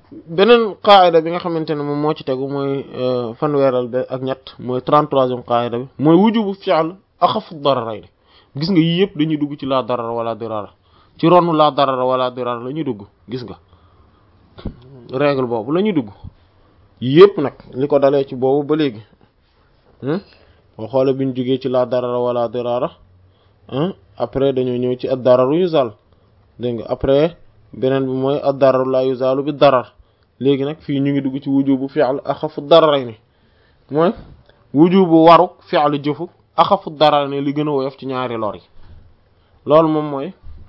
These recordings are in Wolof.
beneen qaayida bi nga xamante ne moom moo ci tegu mooy fanweeral be ak ñett mooy trente-troisième qaayida bi mooy wujubu fi'l axafu dararayni gis nga yii yëpp dañuy dugg ci laa darar wala dirara ci ronu laa darar wala dirara la ñuy dugg gis nga règle boobu la ñuy dugg yëpp nag li ko dalee ci boobu ba léegi boo xoolee bi ñu jógee ci laa darar wala dirara après dañoo ñëw ci ad dararu yuzal dégg nga après beneen bi mooy ad dararu la yuzalu bi darar léegi nag fii ñu ngi dugg ci wujubu fi'l axafu dararayni mooy wujubu waru fi'l jëfu axafu dararayni li gën a woyof ci ñaari lor yi loolu moom mooy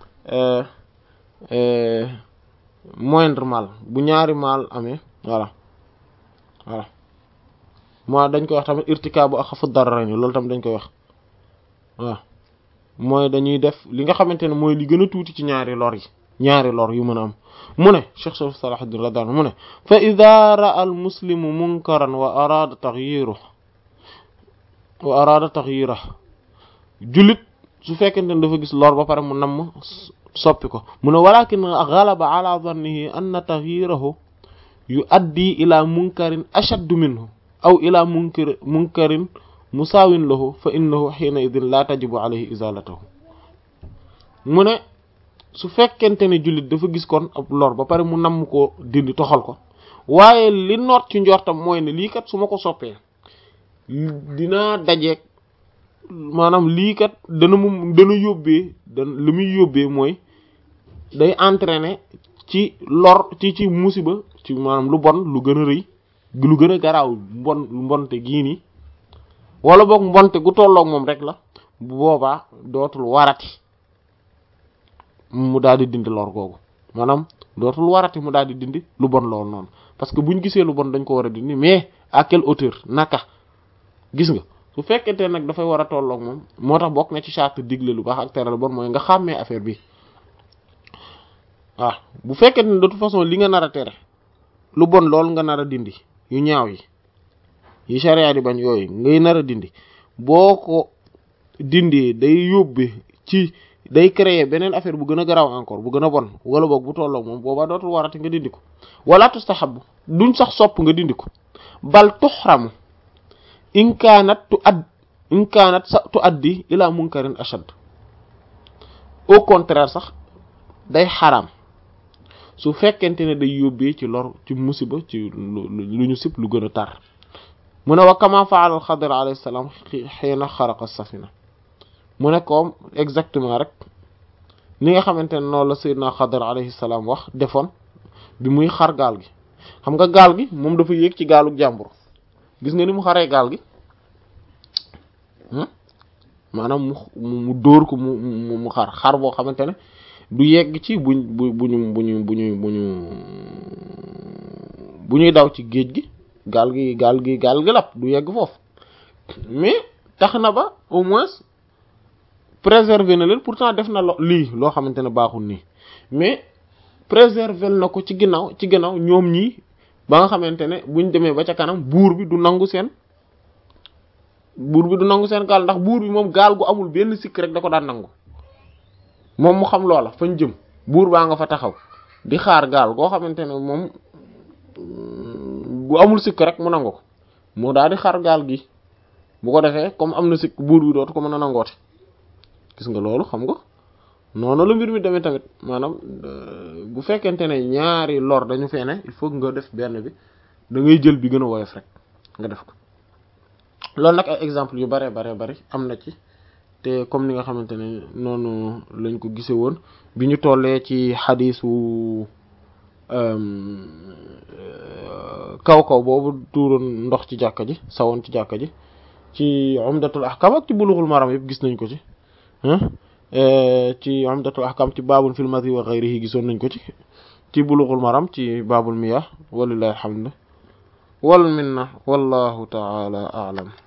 moindre mal bu ñaari mal amee voilà voilà moo dañ koy wax tamit irtikaabu axafu dararayni loolu tamit dañ koy wax waaw mooy dañuy def li nga xamante ne mooy li gën a tuuti ci ñaari lor yi ñaari lor yu mën a am mu ne Cheikh Salahuddin radiyallahu anhu mu ne fa idha ra'a al muslimu munkaran wa arada taghyiruhu wa arada taghyiruhu jullit su fekkente ne dafa gis lor ba pare mu namm soppi ko mu ne walakin ghalaba ala dhannihi anna taghyiruhu yuaddi ila munkarin ashaddu minhu aw ila munkar munkarin musaawin lahu fa innahu hina idin la tajibu alayhi izalatuhu mu ne su fekkente ne jullit dafa gis kon ab lor ba pare mu namm ko dindi toxal ko waaye li noot ci njortam mooy ne lii kat su ma ko soppee dinaa dajeeg maanaam lii kat dana mu dana yóbbee dana li muy yóbbee mooy day entraîner ci lor ci ci musiba ci maanaam lu bon lu gën a rëy lu gën a garaaw mbon mbonte gii nii wala boog mbonte gu tolloog moom rek la bu boobaa dootul warati mu daal di dindi lor googu maanaam dootul warati mu daal di dindi lu bon loolu noonu parce que buñ gisee lu bon dañ ko war a dindi mais à quelle hauteur naka gis nga su fekkente nag dafay war a tolloog moom moo tax bokk na ci charte digle lu baax ak tere lu bon mooy nga xàmmee affaire bi waaw bu fekkente ne de toute façon li nga nar a tere lu bon loolu nga nar a dindi yu ñaaw yi yi charia di bañ yooyu ngay nar a dindi boo ko dindee day yóbbe ci day créer beneen affaire bu gën a garaaw encore bu gën a bon wala boog bu tolloog moom boobaa dootul warati nga dindi ko wala tustahabu duñ sax sopp nga dindi ko bal tuxramu in kaanat tu add in kaanat sa tu addi ila munkarin ashad au contraire sax day xaraam su fekkente ne day yóbbee ci lor ci musiba ci lu ñu sib lu gën a tar mu ne wa kama faala al xadir alayhi salaam xiina xaraqa safina mu ne comme exactement rek ni nga xamante ne noonu la sayyidina xadir alayhi salaam wax defoon bi muy xar gaal gi xam nga gaal gi moom dafa yéeg ci gaalu jàmbur gis nga ni mu xaree gaal gi maanaam mu mu dóor ko mu mu xar xar boo xamante ne du yegg ci buñ bu buñu buñu buñu buñu bu ñuy daw ci géej gi gaal gi gaal gi gaal gi lap du yegg foofu mais tax na ba au moins préserver na leen pourtant def na lo lii loo xamante ne baaxul nii mais préserver na ko ci ginnaaw ci ginnaaw ñoom ñii ba nga xamante ne buñ demee ba ca kanam buur bi du nangu seen buur bi du nangu seen gaal ndax buur bi moom gaal gu amul benn sikk rek da ko daan nangu moom mu xam loola fañ jëm buur baa nga fa taxaw di xaar gaal goo xamante ne moom gu amul sikk rek mu nangu ko mu daal di xaar gaal gi bu ko defee comme am na sikk buur bi dootu ko mën a nangoote gis nga loolu xam nga noonu la mbir mi demee tamit maanaam bu fekkente ne ñaari lor dañu fee ne il faut nga def benn bi da ngay jël bi gën a woyof rek nga def ko loolu nag ay exemple yu bare bare bari am na ci te comme ni nga xamante ne noonu lañ ko gise woon bi ñu tollee ci xadiisu kaw kaw boobu tuuroon ndox ci jàkka ji sawoon ci jàkka ji ci umdatul ahkam ak ci bulughul maram yëpp gis nañ ko ci ci umdatul ahkam ci baabul fil madhi wa ghayrihi gisoon nañ ko ci ci bulughul maram ci baabul miyah walillahi alhamdu wal minna wallahu ta'ala a'lam